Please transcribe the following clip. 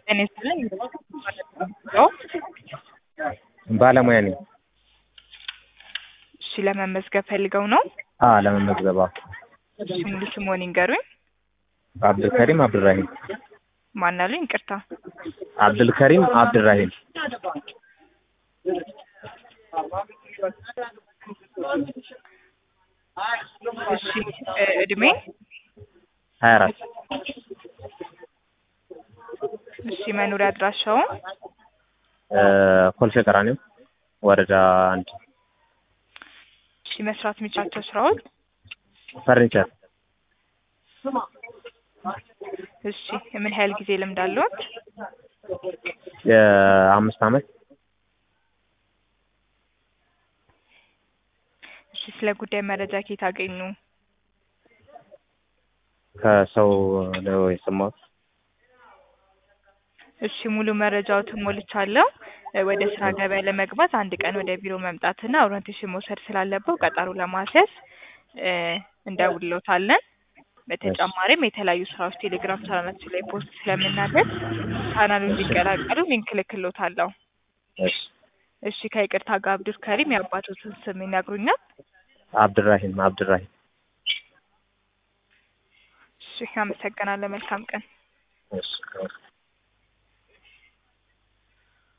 ጤና ይስጥልኝ። ነው ባለሙያ ነኝ። እሺ፣ ለመመዝገብ ፈልገው ነው? አ ለመመዝገብ አዎ። እሺ፣ ሙሉ ስምዎን ይንገሩኝ። አብዱልከሪም አብዱራሂም ማን አሉኝ? ይቅርታ። አብዱልከሪም አብዱራሂም እሺ፣ እ እድሜ? ሀያ አራት እሺ፣ መኖሪያ አድራሻውን? እ ኮልፌ ቀራኒዮ ወረዳ አንድ እሺ፣ መስራት የሚችላቸው ስራዎች? ፈርኒቸር እሺ፣ ምን ያህል ጊዜ ልምድ አለዎት? የአምስት አመት እሺ፣ ስለ ጉዳይ መረጃ ከየት አገኙ? ከሰው ነው የሰማሁት። እሺ ሙሉ መረጃዎትን ሞልቻለሁ። እ ወደ ስራ ገበያ ለመግባት አንድ ቀን ወደ ቢሮ መምጣትና ኦሪንቴሽን መውሰድ ስላለበው ቀጠሮ ለማስያዝ እ እንደውልዎታለን። በተጨማሪም የተለያዩ ስራዎች ቴሌግራም ቻናላችን ላይ ፖስት ስለምናደርግ ቻናሉን እንዲቀላቀሉ ሊንክ እልክልዎታለሁ። እሺ እሺ ከይቅርታ ጋር አብዱል ከሪም የአባቶትን ስም ይነግሩኛል? አብዱራሂም አብዱራሂም እሺ አመሰግናለሁ። መልካም ቀን። እሺ